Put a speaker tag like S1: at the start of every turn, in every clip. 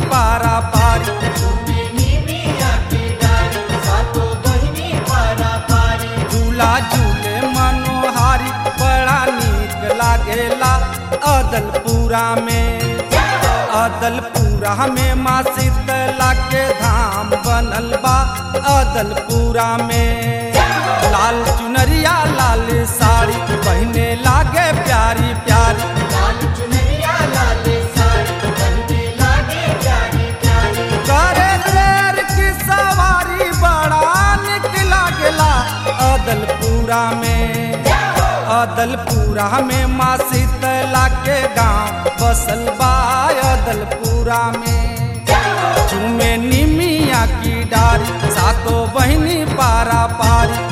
S1: पारा पारी झूला झूले मनोहारी बड़ा नीक लागेला अदलपुरा में अदलपुरा में माँ शीतला के धाम बनल बा अदलपुरा में लाल चुनरिया लाल साड़ी पहने लागे प्यारी प्यारी करे शेर की सवारी बड़ा निक लागेला अदलपुरा में अदलपुरा में माँ शीतला के गांव बसल बा अदलपुरा में झूमे निमिया की डारी सातो बहिनी पारा पारी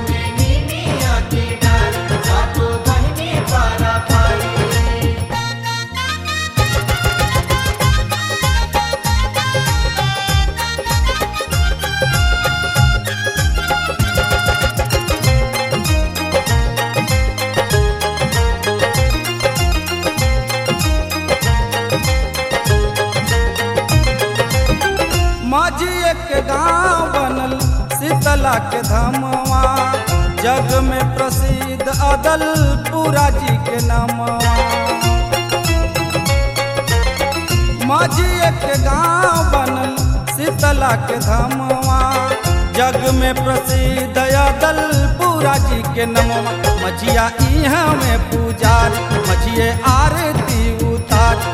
S1: माझी एक गांव बनल शीतला के धमवा जग में प्रसिद्ध अदलपुरा जी के नामवा माझी एक गांव बनल शीतला के धमवा जग में प्रसिद्ध अदलपुरा जी के नमवा मझिया इहाँ में पुजारी मझिए आरती उतार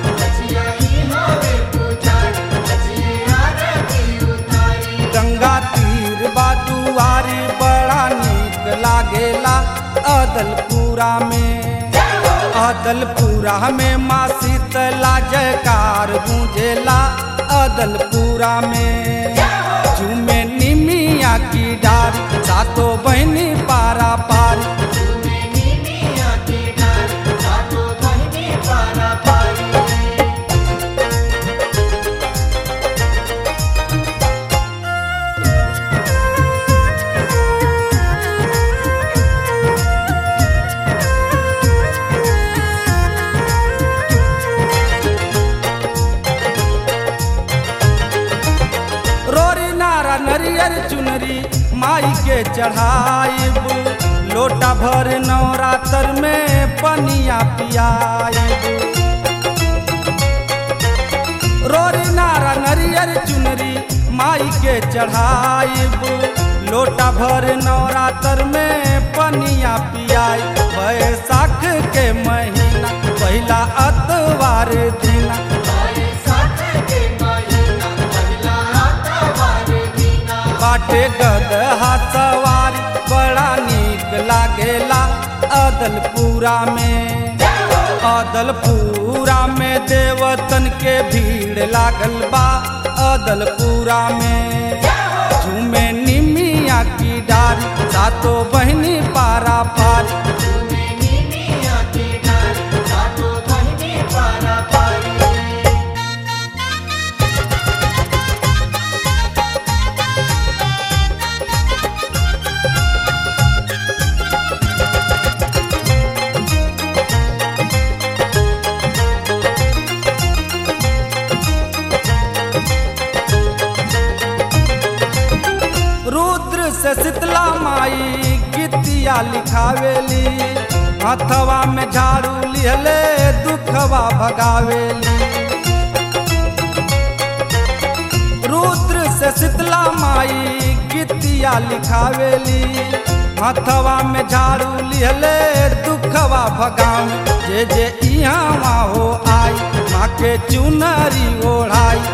S1: गंगा तीर बादुआरी बड़ा नीक लागेला अदलपुरा में अदलपुरा में माँ शीतला जयकार गूंजेला अदलपुरा में झूमे निमिया की डारी सातो बहनी पारा पारी रोरी नारा नरियर चुनरी माई के चढ़ाइब लोटा भर नवरात्र में पनिया पियाइब रोरी नारा नरियर चुनरी माई के चढ़ाइब लोटा भर नवरात्र में पनिया पियाई बैसाख के महीना पहला अतवार दिना बाटे गदहा सवारी बड़ा नीक लागेला अदलपुरा में अदलपुरा में देवतन के भीड़ लागल बा अदलपुरा में झूमे निमिया की डारी सातो बहनी पारा पारी रुद्र से शीतला माई गीतिया लिखावेली हथवा में झाड़ू लिहले दुखवा भगावेली रुद्र से शीतला माई गीतिया लिखावेली हथवा में झाड़ू लिहले दुखवा भगाव जे जे इहाँ हो आई माँ के चुनरी ओढ़ाई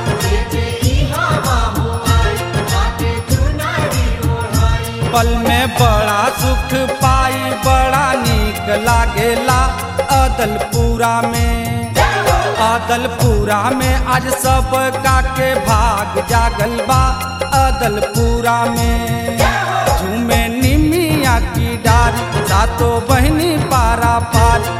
S1: पल में बड़ा सुख पाई बड़ा नीक लागेला अदलपुरा में अदलपुरा में आज सब का के भाग जागल बा अदलपुरा में झूमे निमिया की डारी सातो बहनी पारा पारी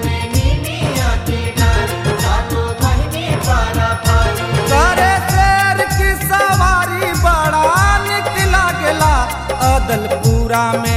S1: करे शेर की सवारी बड़ा निक लागेला अदलपुरा में